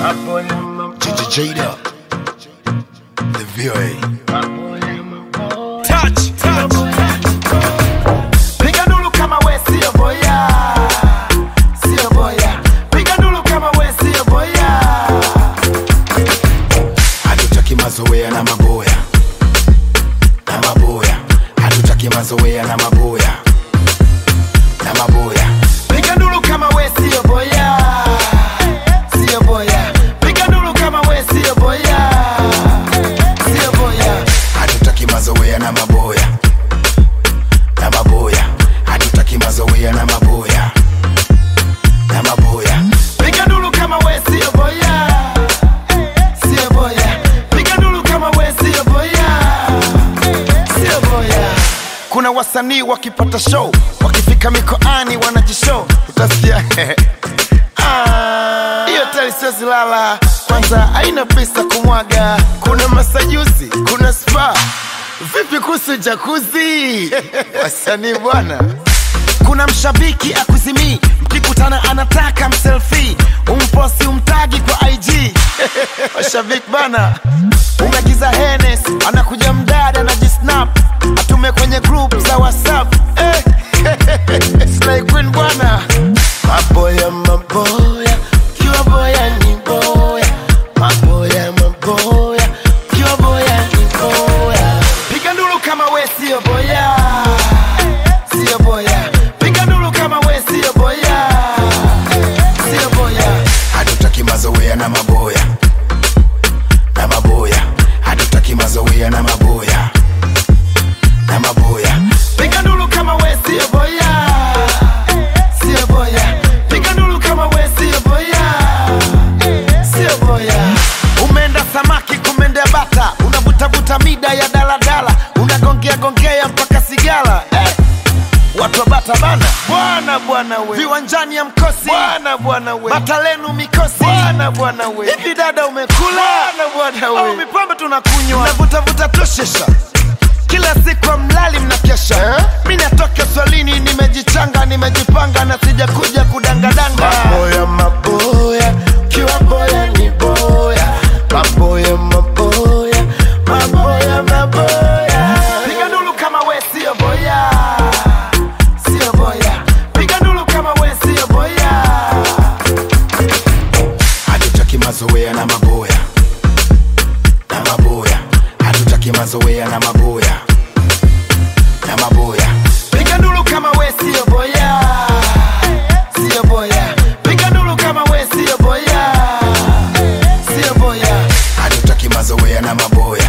Gigi Jada, the VOA. Touch, touch. Piga ndulu kama we sio boya, sio boya. Piga ndulu kama we sio boya. Hatutaki mazoea na maboya na maboya, hatutaki mazoea na maboya na maboya. Piga ndulu kama we sio boya, sio boya. Piga ndulu kama we sio boya, sio boya. Hatutaki mazoea na maboya na maboya, hatutaki mazoea na maboya na maboya. Piga ndulu kama we sio boya, sio boya. Piga ndulu kama we sio boya, sio boya. Kuna wasanii wakipata show, wakifika mikoani wanajishow, utasikia Ah, hiyo tali siwezi lala, kwanza haina pesa kumwaga. Kuna masajusi, kuna spa, vipi kuhusu jakuzi? wasanii bwana kuna mshabiki akuzimii mkikutana anataka mselfi umposi umtagi kwa ig washabiki bana umegiza henes anakuja mdada na jisnap atume kwenye group za whatsapp eh. Slay Queen bwana maboya maboya kiwa boya ni boya maboya maboya kiwa boya ni boya piga ndulu kama we sio boya sio boya piga ndulu kama we sio boya sio boya Hatutaki mazoea na maboya na maboya, hatutaki mazoea na maboya na maboya. piga ndulu kama we sio boya sio boya piga ndulu kama we sio boya sio boya umeenda samaki kumendea bata unavutavuta mida ya daladala unagongea gongea mpaka sigala eh. watu wa bata bana bwana bwana we viwanjani ya mkosi bwana bwana we bata lenu mikosi bwana bwana we hivi dada umekula bwana bwana we au mipambe tunakunywa unavutavuta toshesha kila siku amlali mnakesha eh? mi natoka swalini nimejichanga nimejipanga na sijakuja kudangadanga maboya maboya kiwa boya ni boya maboya maboya maboya maboya piga ndulu kama we sio boya sio boya piga ndulu kama we sio boya Hatutaki mazoea na maboya na maboya, hatutaki mazoea na maboya na maboya. piga ndulu kama we sio boya sio boya piga ndulu kama we sio boya sio boya Hatutaki mazoea na maboya